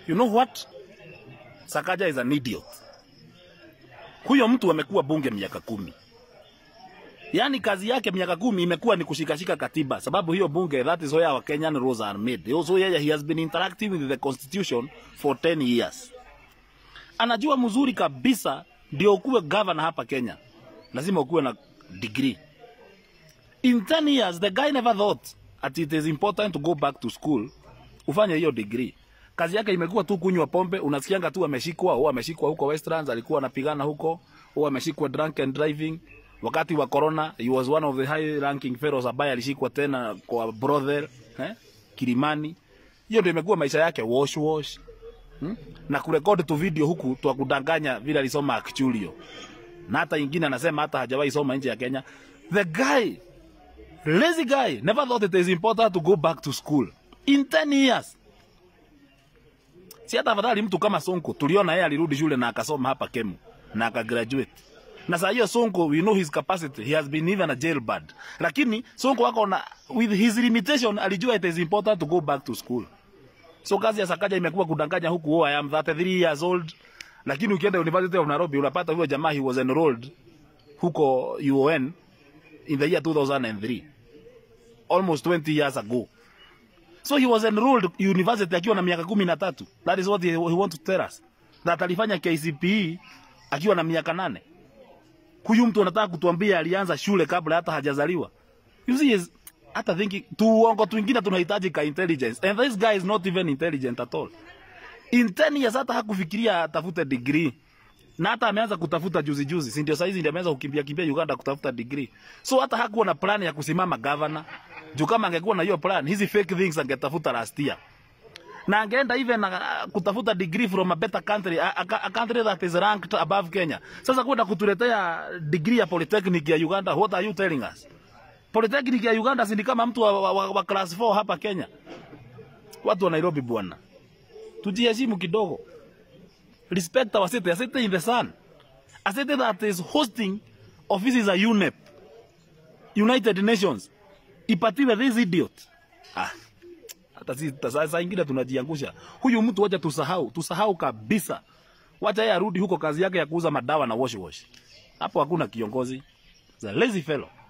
You know what? Sakaja is an idiot. Huyo mtu amekuwa bunge miaka kumi. Yaani kazi yake miaka kumi imekuwa ni kushikashika katiba, sababu hiyo bunge, that is where our Kenyan rules are made. Also yeye he has been interacting with the constitution for 10 years. Anajua mzuri kabisa ndio ukuwe governor hapa Kenya, lazima ukuwe na degree. In 10 years the guy never thought that it is important to go back to school ufanye hiyo degree. Kazi yake imekuwa tu kunywa pombe, unasikianga tu ameshikwa, au ameshikwa huko Westlands, alikuwa anapigana huko, au ameshikwa drunk and driving. Wakati wa corona, he was one of the high ranking fellows ambaye alishikwa tena kwa brothel, eh? Kilimani. Hiyo ndio imekuwa maisha yake, wash wash. Hmm? Na kurekodi tu video huku twa kudanganya vile alisoma actualio. Na hata ingine anasema hata hajawahi soma nje ya Kenya. The guy, lazy guy, never thought it is important to go back to school. In 10 years. Si hata afadhali mtu kama Sonko tuliona yeye alirudi shule na akasoma hapa Kemu na akagraduate. Na saa hiyo Sonko we know his capacity. He has been even a jailbird. Lakini Sonko wako na with his limitation alijua it is important to go back to school. So kazi ya Sakaja imekuwa kudanganya huku, oh, I am 33 years old. Lakini ukienda University of Nairobi unapata huyo jamaa he was enrolled huko UON in the year 2003. Almost 20 years ago. So he was enrolled university akiwa na miaka kumi na tatu. That is what he, he want to tell us. That alifanya KCPE akiwa na miaka nane. Huyu mtu anataka kutuambia alianza shule kabla hata hajazaliwa. You see is hata thinking tuongo twingine tunahitaji ka intelligence and this guy is not even intelligent at all. In 10 years hata hakufikiria atafute degree. Na hata ameanza kutafuta juzi juzi, si ndio saizi ndio ameanza kukimbia kimbia Uganda kutafuta degree. So hata hakuwa na plan ya kusimama governor. Juu kama angekuwa na hiyo plan, hizi fake things angetafuta last year. Na angeenda even uh, kutafuta degree from a better country, a, a, a country that is ranked above Kenya. Sasa kwenda kutuletea degree ya polytechnic ya Uganda, what are you telling us? Polytechnic ya Uganda si ni kama mtu wa, wa, wa, wa class 4 hapa Kenya. Watu wa Nairobi bwana. Tujiheshimu kidogo. Respect our city, a city in the sun. A city that is hosting offices za UNEP, United Nations. Ipatiwe this idiot. Ah. Hata si saa saa ingine tunajiangusha. Huyu mtu wacha tusahau, tusahau kabisa. Wacha yeye arudi huko kazi yake ya kuuza madawa na wash wash. Hapo hakuna kiongozi. The lazy fellow.